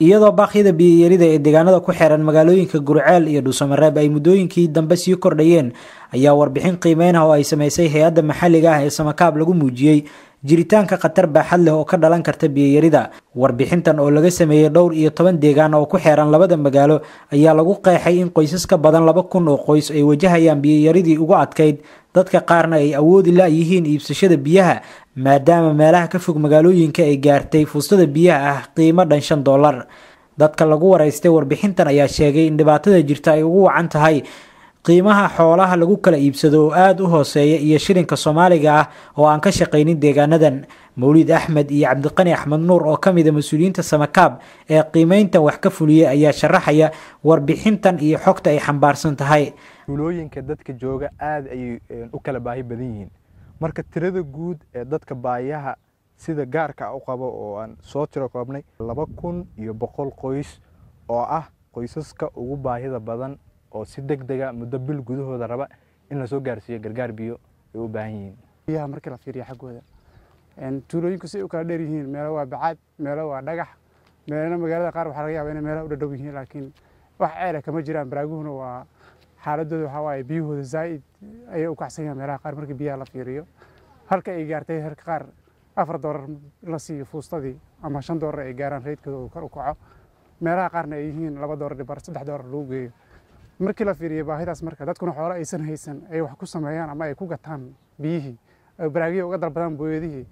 iyadoo baaqyada biyiyarida ee deegaanada ku xeeran magaalooyinka gurceel iyo dhuusamareeb ay muddooyinkii dambe sii kordhayeen ayaa warbixin qiimeyn ah oo ay samaysay hay-adda maxalliga ah ee samakaab lagu muujiyey jiritaanka khatar baaxad leh oo ka dhalan karta biyiyarida warbixintan oo laga sameeyey dhowr iyo toban deegaan oo ku xeeran labada magaalo ayaa lagu qeexay in qoysas ka badan laba kun oo qoys ay wajahayaan biyoyaridii ugu adkayd dadka qaarna ay awoodi la-yihiin iibsashada biyaha maadaama meelaha ka fog magaalooyinka ay gaartay fuustada biyaha ah qiimo dhan shan dollar dadka lagu waraystay warbixintan ayaa sheegay in dhibaatada jirta ay ugu wacan tahay qiimaha xoolaha lagu kala iibsado oo aada u hooseeya iyo shilinka soomaaliga ah oo aan ka shaqaynin deegaanadan mawlid axmed iyo cabdiqani axmed nuur oo ka mid a mas-uuliyiinta samakaab ee qiimeyntan wax ka fuliyay ayaa sharaxaya warbixintan iyo xogta ay xambaarsan tahay tuulooyinka dadka jooga aada ayay u kala baahi badan yihiin marka tirada guud ee dadka baayaha sida gaarka u qabo oo aan soo tiro koobnay laba kun iyo boqol qoys oo ah qoysaska ugu baahida badan oo si deg dega muddo bil gudahooda raba in lasoo gaarsiiyo gargaar biyo ay u baahan yihiin biyaha markii la fiiriyo xaggooda tuulooyinku si ay u kala dheer yihiin meelo waa bacaad meelo waa dhagax meelana magaalada qaar waxaa laga yaabaa inay meelaha u dhadhow yihiin laakiin wax ceela kama jiraan baraaguhuna waa xaaladooda waxaa waaye biyahooda zaa'id ayay u kacsan yahaan meelaha qaar markii biyaha la fiiriyo halka ay gaartay herka qaar afar doolar la siiyo fuustadii ama shan doolar ay gaaraan reydkooda uu kor u kaco meelaha qaarna ay yihiin laba doolar dhibar saddex doolar lagu geeyo markii la fiiriyo baahidaas marka dadkuna xoolo aysan haysan ay wax ku sameeyaan ama ay ku gataan biyihii ay baraagiya uga dalbadaan booyadihii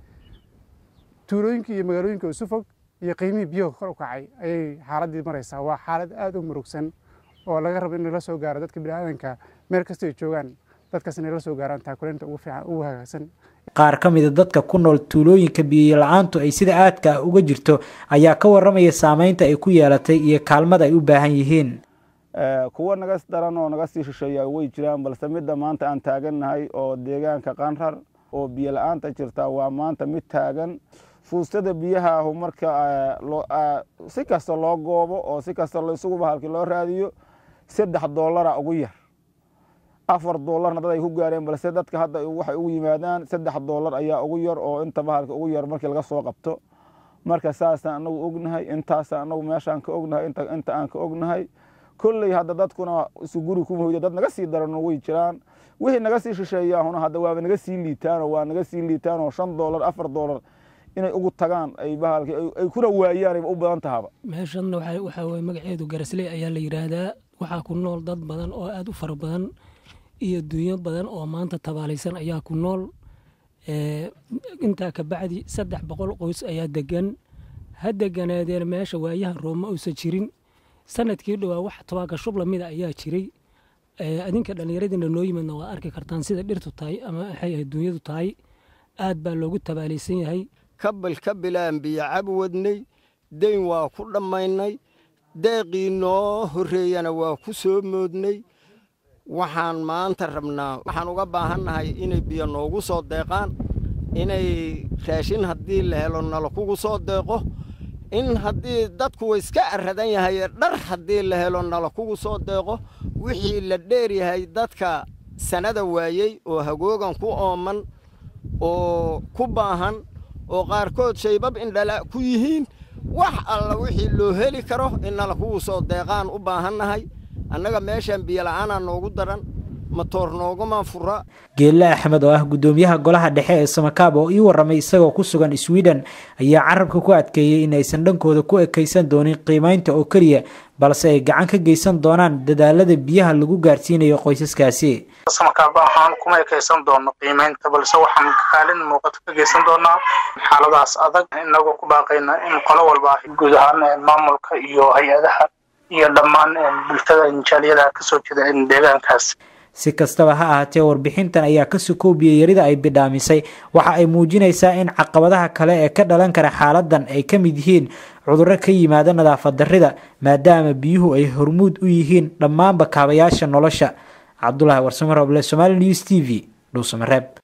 tuulooyinkii iyo magaalooyinka isu fog iyo qiimihii biyaha kor u kacay ayay xaaladdii maraysaa waa xaalad aada u murugsan oo laga rabo in lala soo gaaro dadka biniaadanka meel kasta ay joogaan dadkaas inay la soo gaaraan taakuleynta ugu fiican ugu hagaagsan qaar ka mida dadka ku nool tuulooyinka biyo la-aantu ay sida aadka ah uga jirto ayaa ka waramaya saameynta ay ku yeelatay iyo kaalmada ay u baahan yihiin kuwo naga daran oo naga sii shisheeya way jiraan balse midda maanta aan taagannahay oo deegaanka qanrar oo biyo la-aanta jirta waa maanta mid taagan fuustada biyaha ahu marka si kasta loo goobo oo si kasta isuguba halkii loo raadiyo saddex doolara ugu yar afar doolarna dad ay ku gaareen balse dadka hadda waxay ugu yimaadaan saddex doolar ayaa ugu yar oo intaba halka ugu yar markii laga soo qabto marka saasaan anagu ognahay intaasaan anagu meeshaan ka ognahay inta aan ka ognahay kolley hadda dadkuna isu guri kuma hoyda dad naga sii daran way jiraan wixii naga sii shisheeyaahuna hadda waaba naga sii liitaanoo waa naga sii liitaanoo shan doolar afar doolar inay ugu tagaan ay bahalki ay kuna waayaan u badan tahaba meeshan waxaa weye magaceedu garasley ayaa la yidhaahdaa waxaa ku nool dad badan oo aada u fara badan iyo dunyo badan oo maanta tabaalaysan ayaa ku nool intaa ka bacdi saddex boqol qoys ayaa degan ha deganaadeen meesha waayaha rooma uusan jirin sanadkii dhowaa wax tobaanka shub lamida ayaa jiray adinka dhallinyaradiina noo yimidna waad arki kartaan sida dhirtu tahay ama waxay ahayd dunyadu tahay aad baa loogu tabaalaysan yahay kabil ka bilaan biyo cab wadnay dayn waa ku dhammaynay deeqii noo horreeyana waa ku soo moodnay waxaan maanta rabnaa waxaan uga baahannahay inay biyo noogu soo deeqaan inay raashin haddii la helo nala kugu soo deeqo in haddii dadku iska aradan yahay dhar haddii la helo nala kugu soo deeqo wixii la dheer yahay dadka sanada waayey oo hagoogan ku ooman oo ku baahan oo qaarkood shaybab indhala ku yihiin wax alla wixii loo heli karo in nala kugu soo deeqaan u baahannahay annaga meeshaan biyola'aanaa noogu daran matoor nooguma fura geelle axmed oo ah guddoomiyaha golaha dhexe ee samakaab oo ii warramay isagoo ku sugan sweden ayaa carabka ku adkeeyey in aysan dhankooda ku ekaysan doonin qiimaynta oo keliya balse ay gacan ka geysan doonaan dadaalada biyaha lagu gaarsiinayo qoysaskaasi samakaab ahaan kuma ekaysan doono qiimaynta balse waxaan kaalin muuqato ka geysan doonaa xaaladaas adag inagoo ku baaqayna in qolo walba guud ahaan maamulka iyo hay-adaha iyo dhammaan bulshada injaaliyada kasoo jeeda deegaankaas si kastaba ha ahaatee warbixintan ayaa ka sukoow biyayarida ay bidhaamisay waxa ay muujinaysaa in caqabadaha kale ee ka dhalan kara xaaladan ay ka mid yihiin cudurro ka yimaada nadaafad darrida maadaama biyuhu ay hormuud u yihiin dhammaanba kaabayaasha nolosha cabdulaahi warsamo roble somaali news t v dhuusamareeb